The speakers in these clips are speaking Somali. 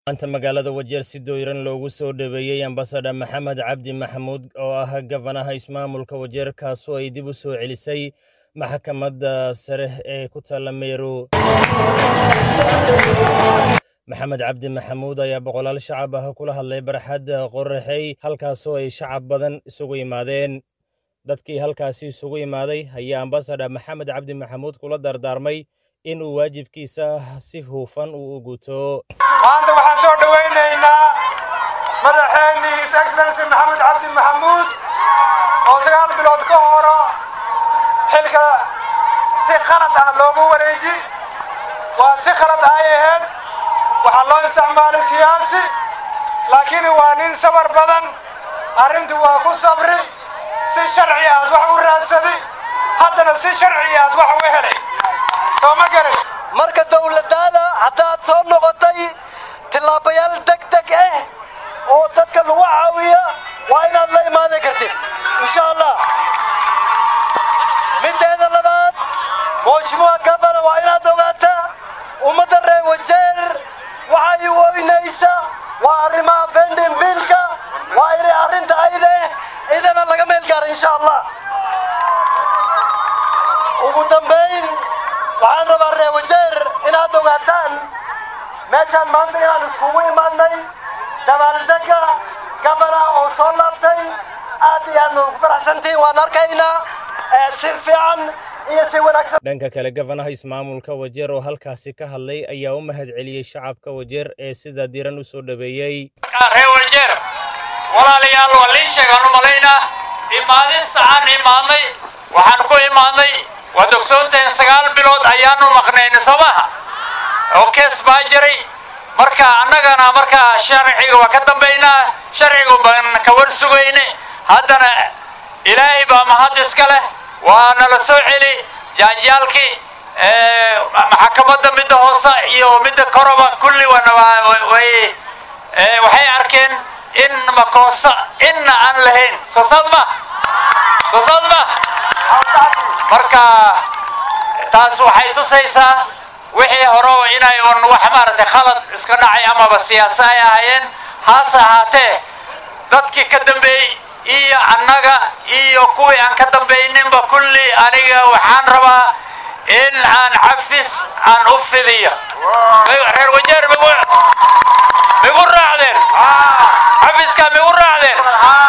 maanta magaalada wajeer si dooyran loogu soo dhaweeyey ambasador maxamed cabdi maxamuud oo ah gafanaha ismaamulka wajeer kaasoo ay dib u soo celisay maxkamadda sare ee ku taalla meero maxamed cabdi maxamuud ayaa boqolaal shacab ah kula hadlay barxadda qoraxey halkaasoo ay shacab badan isugu yimaadeen dadkii halkaasi isugu imaaday ayaa ambasador maxamed cabdi maxamuud kula dardaarmay in uu waajibkiisa si huufan uu u guto maanta waxaan soo dhowaynaynaa madaxeennii his excellency maxamed cabdi maxamuud oo sagaal bilood ka horo xilka si qalad ah loogu wareeji waa si khalad ay ahayd waxaa loo isticmaalay siyaasi laakiin waa nin sabar badan arrintu waa ku sabri si sharcigaas wax u raadsaday haddana si sharcigaas wax u helay soo ma garan marka dawladdaada haddaad soo noqotay tillaabayaal deg deg ah oo dadka lagu caawiya waa inaad la imaadan kartid insha allah middeeda labaad mooshimuha gabana waa inaad ogaataa ummadda reer wajeer waxay weynaysa waa arrimaha bendin biilka waa inay arrinta ayde idana laga meel gaara insha allah ugu dambayn waxaan rabaa reer wajeer inaad ogaataan meeshaan maanta inaan iskugu imaadnay dabaaldega gabana oo soo laabtay aad iyo aadna ugu faraxsantihiin waan arkaynaa si fiican iyo si wanaagsan dhanka kale gafanaha ismaamulka wajeer oo halkaasi ka hadlay ayaa u mahad celiyey shacabka wajeer ee sida diran u soo dhaweeyey reer wajeer walaalayaal waa liin sheegaan u malaynaa imaadista aan imaadnay waxaan ku imaadnay waad ogsoontahin sagaal bilood ayaanu maqnayna soo maha oo kees baa jiray marka annagana markaa sharciga waa ka dambaynaa sharcigu baan ka war sugayne haddana ilaahay baa mahad iska leh waa nala soo celi jaanjaalkii maxakamadda midda hoose iyo midda koroba kulli way waxay arkeen in makoosa inna aan lahayn soo saad ma soo saad ma marka taas waxay tusaysaa wixii hore inay un wax maaragtay khalad iska dhacay amaba siyaasa ay ahaayeen haase ahaatee dadkii ka dambeeyey iyo annaga iyo kuwii aan ka dambayninba kulli aniga waxaan rabaa in aan cafis aan u fidiyo reer wajeer migu migu raacdeen cafiskaa migu raacdeen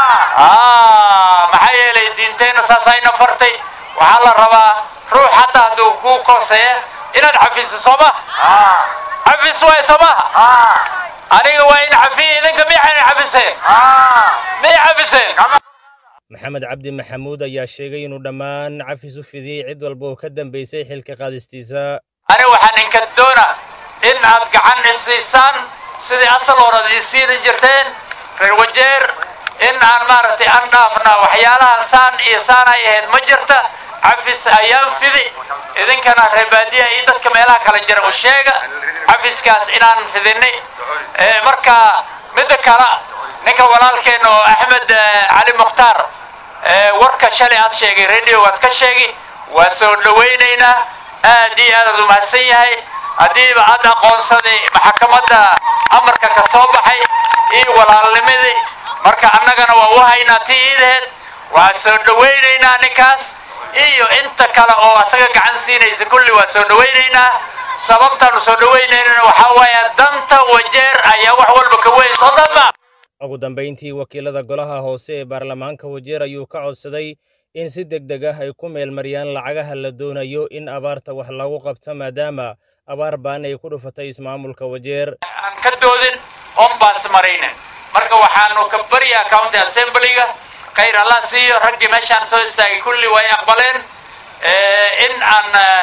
maxaa yeelay diinteenna saasayna fartay waxaa la rabaa ruux hataa hadduu kuu kooseeya inaad cafiso soo maha cafis waay soo maha aniga waa in cafiya idinka miyayna cafiseen miyay cafiseen maxamed cabdi maxamuud ayaa sheegay inuu dhammaan cafis u fidiyey cid walba oo ka dambaysay xilka qaadistiisa ani waxaan inka doona in aad gacan isiisaan sidii asal horad isiina jirteen reer wajeer in aan maaragtay aan dhaafna waxyaalahan saan iyo saan ay ahayd ma jirta cafis ayaan fidi idinkana reebaadiya iyo dadka meelaha kala jira u sheega cafiskaas inaan fidinay marka midda kale ninka walaalkeen oo axmed cali mukhtaar warka shalay aad sheegay radio waad ka sheegi waa soo dhawaynaynaa aad iyo aadaad u mahadsan yahay haddiiba aad aqoonsaday maxakamadda amarka ka soo baxay iyo walaalnimadii marka annagana waa u haynaa ti iidaheed waa soo dhawaynaynaa ninkaas iyo inta kale oo asaga gacan siinaysa kulli waa soo dhawaynaynaa sababtaanu soo dhawaynayna waxaa waaye danta wajeer ayaa wax walba ka weyn soo dadma ugu dambayntii wakiilada golaha hoose ee baarlamaanka wajeer ayuu ka codsaday in si deg deg ah ay ku meelmariyaan lacagaha la doonayo in abaarta wax lagu qabto maadaama abaar baan ay ku dhufatay ismaamulka wajeer aan ka doodin oon baas maraynin marka waxaanu ka baryaa county assemblyga khayr allah siiyo raggii meeshaan soo istaagay kulli way aqbaleen in aan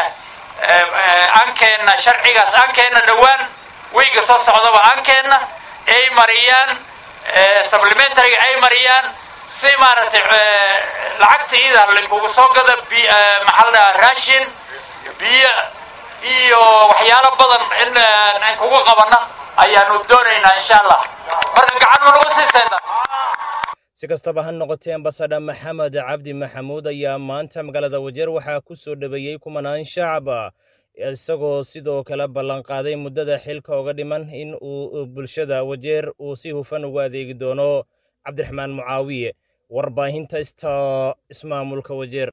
aankeenna sharcigaas aankeenna dhowaan weyga soo socdaba aankeenna ay mariyaan supplementaryga ay mariyaan si maaragtay lacagta ida linkugu soo gada maxaa la dhahaa raashin biyo iyo waxyaalo badan in aan kugu qabana ayaanu doonaynaa insha allah marka gacan ma nagu siiseen si kastaba ha noqotee ambasador maxamed cabdi maxamuud ayaa maanta magaalada wajeer waxaa ku soo dhaweeyey kumanaan shacab isagoo sidoo kale ballanqaaday muddada xilka uga dhiman in uu bulshada wajeer uu si hufan ugu adeegi doono cabdiraxmaan mucaawiye warbaahinta ista ismaamulka wajeer